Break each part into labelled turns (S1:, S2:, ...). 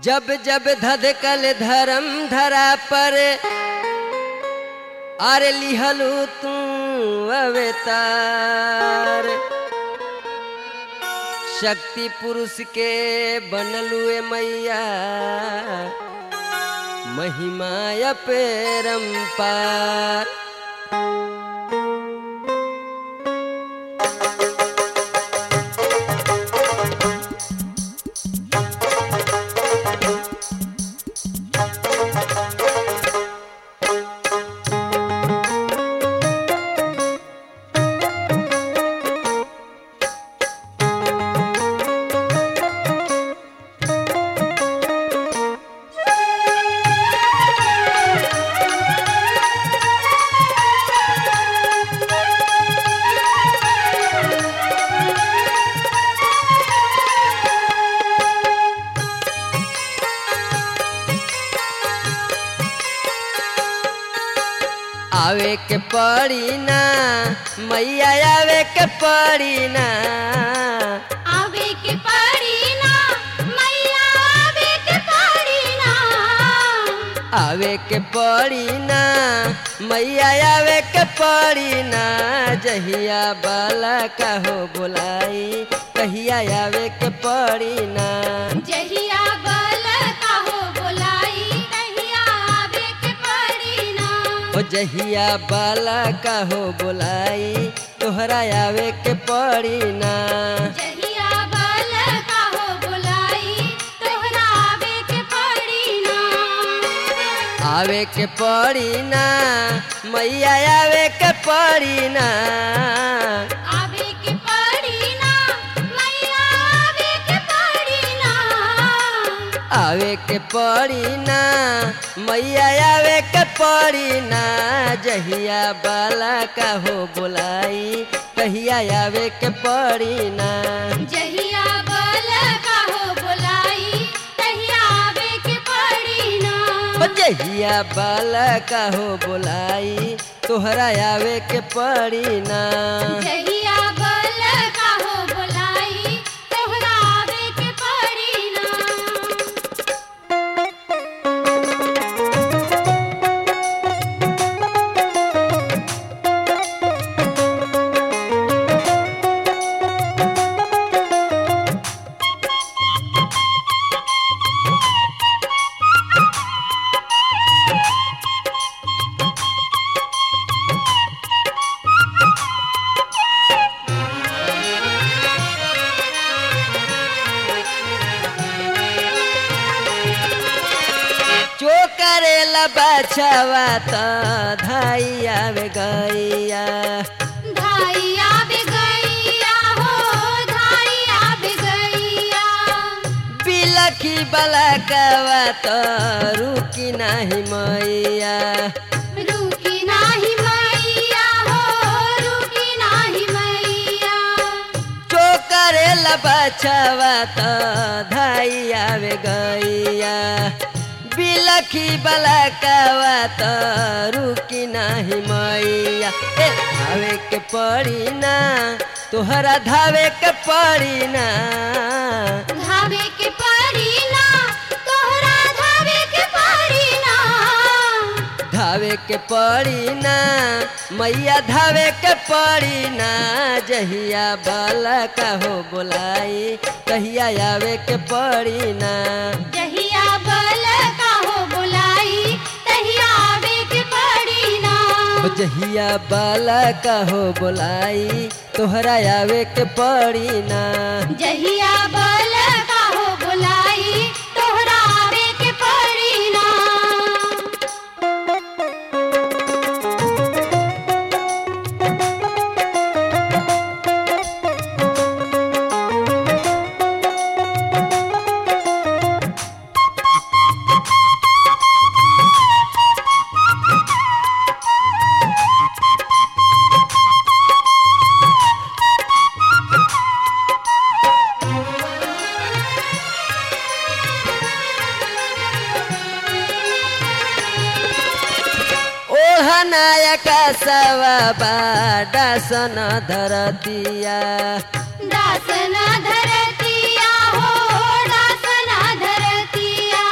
S1: जब जब धधकल धर्म धरा पर आरे लिहलू तू अवतार शक्ति पुरुष के बनलू ए मैया महिमा अपरंपार आवे के पड़ी ना मैया आवे के पड़ी ना
S2: आवे के पड़ी ना मैया आवे के पड़ी ना
S1: आवे के पड़ी ना मैया आवे के पड़ी ना जहिया बाला का हो बुलाई कहिया आवे के पड़ी ना
S2: जहिया बल का हो बोलाई कहिया आवे के पड़ी ना
S1: ओ जहिया बाला का हो बुलाई तोहरा आवे के पड़ी ना
S2: जहिया बल का हो बोलाई तोहरा आवे के पड़ी ना
S1: आवे के पड़ी ना मैया आवे के पड़ी ना
S2: आवे के पड़ी ना मैया आवे के पड़ी ना
S1: आवे के पड़ी ना मैया आवे के पड़ी ना जहिया बाला का हो बुलाई कहिया आवे के पड़ी ना
S2: जहिया बल का हो बोलाई तहिया आवे के पड़ी ना
S1: ओ जहिया बाला का हो बुलाई तोहरा आवे के पड़ी ना
S2: जहिया बल का हो बोलाई तोहरा आवे के पड़ी ना
S1: चो करेला बछवा त धाई आवे गैया
S2: धाई आवे गैया हो धाई आवे गैया
S1: बिलखी बलकवा त रुकी नाही मैया
S2: रुकी नाही मैया हो रुकी नाही मैया
S1: चो करेला बछवा त धाई आवे गैया बिलखी बलकवा त रुकी नाही मैया ए धावे के पड़ी ना तोहरा धावे के पड़ी ना
S2: धावे के पड़ी ना तोहरा धावे के पड़ी ना
S1: धावे के पड़ी ना मैया धावे के पड़ी ना जहिया बाला का हो बोलाई कहिया आवे के पड़ी ना
S2: जहिया बल का हो बोलाई तहिया आवे के पड़ी ना
S1: ओ जहिया बाला का हो बोलाई तोहरा आवे के पड़ी ना
S2: जहिया बल का हो बोलाई तोहरा आवे के पड़ी ना
S1: नायक सवा डासन धरतिया
S2: दासना धरतिया हो दासना धरतिया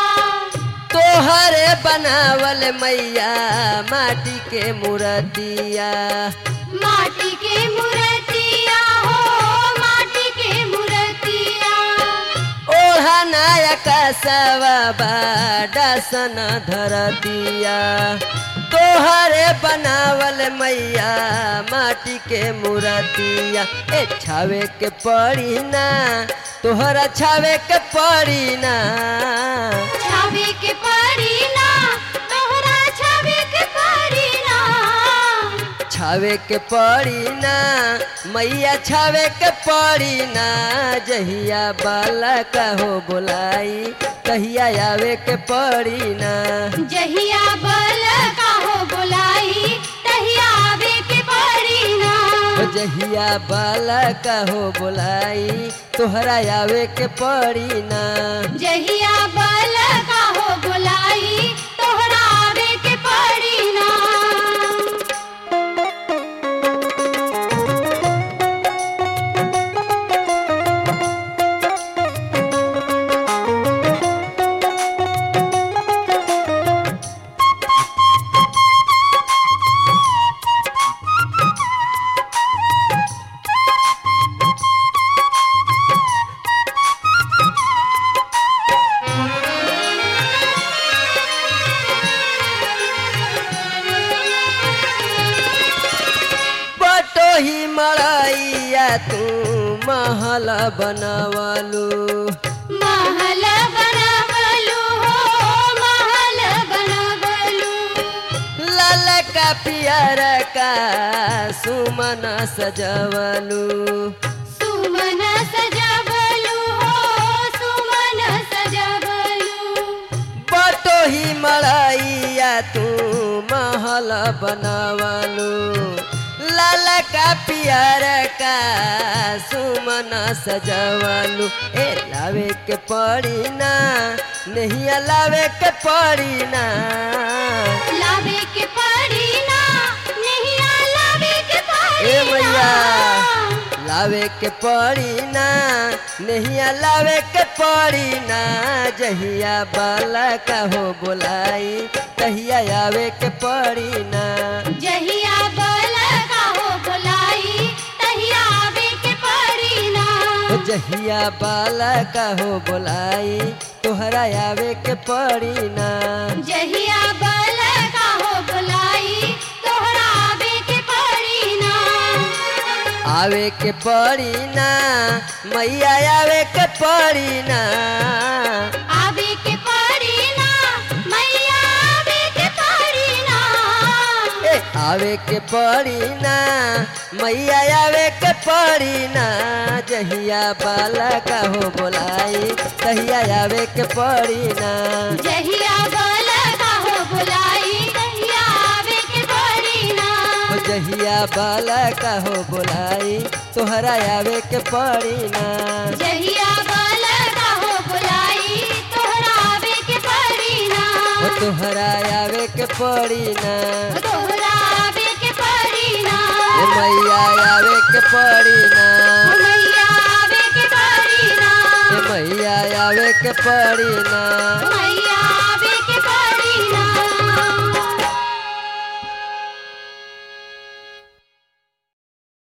S1: तोहरे बनावल मैया माटी के मूर्तिया
S2: माटी के मूर्तिया हो माटी के मूर्तिया
S1: ओढ़ा नायक सवा डासन धरतिया तोहरे बनावल मैया माटी के मूर्तिया ए छावे के पड़ी ना तोहरा छावे के पड़ी ना
S2: छावे के पड़ी ना तोहरा छावे के पड़ी ना
S1: छावे के पड़ी ना मैया छावे के पड़ी ना जहिया बाला कहो बोलाई कहिया आवे के पड़ी ना
S2: जहिया बल काहो बुलाई तहिया आवे के पड़ी ना
S1: ओ जहिया बाला कहो बोलाई तोहरा आवे के पड़ी ना
S2: जहिया बल काहो बुलाई तोहरा आवे के पड़ी ना
S1: बटो ही मड़ैया तू महल बनवलू
S2: महल बनवलू हो महल बनवलू
S1: लाल का पियर का सुमन सजवलू
S2: सुमन सजवलू हो सुमन सजवलू
S1: बटो ही मड़ैया तू महल बनवलू लाल का पियर का सुमन सजवलू ए लावे के पड़ी ना नहीं लावे के पड़ी ना
S2: लावे के पड़ी ना नहीं लावे के पड़ी
S1: ए मैया
S2: ना।
S1: लावे के पड़ी ना नहीं लावे के पड़ी ना जहिया बाला कहो बोलाई तहिया आवे के पड़ी ना
S2: जहिया बल काहो बुलाई तहिया आवे के पड़ी ना
S1: ओ जहिया बाला कहो बोलाई तोहरा आवे के पड़ी ना
S2: जहिया बल काहो बुलाई तोहरा आवे के पड़ी ना
S1: आवे के पड़ी ना मैया आवे के पड़ी ना
S2: आवे के पड़ी ना मैया आवे के पड़ी ना
S1: ए आवे के पड़ी ना मैया आवे के पड़ी ना जहिया बाला कहो बोलाई तहिया आवे के पड़ी ना
S2: जहिया बल काहो बुलाई तहिया आवे के पड़ी ना
S1: ओ जहिया बाला कहो बोलाई तोहरा आवे के पड़ी ना
S2: जहिया बल काहो बुलाई तोहरा आवे के पड़ी ना
S1: ओ तोहरा आवे के पड़ी ना
S2: तोहरा आवे के पड़ी ना
S1: ए मैया आवे के पड़ी ना
S2: मैया आवे के पड़ी ना
S1: ए मैया आवे के पड़ी ना
S2: मैया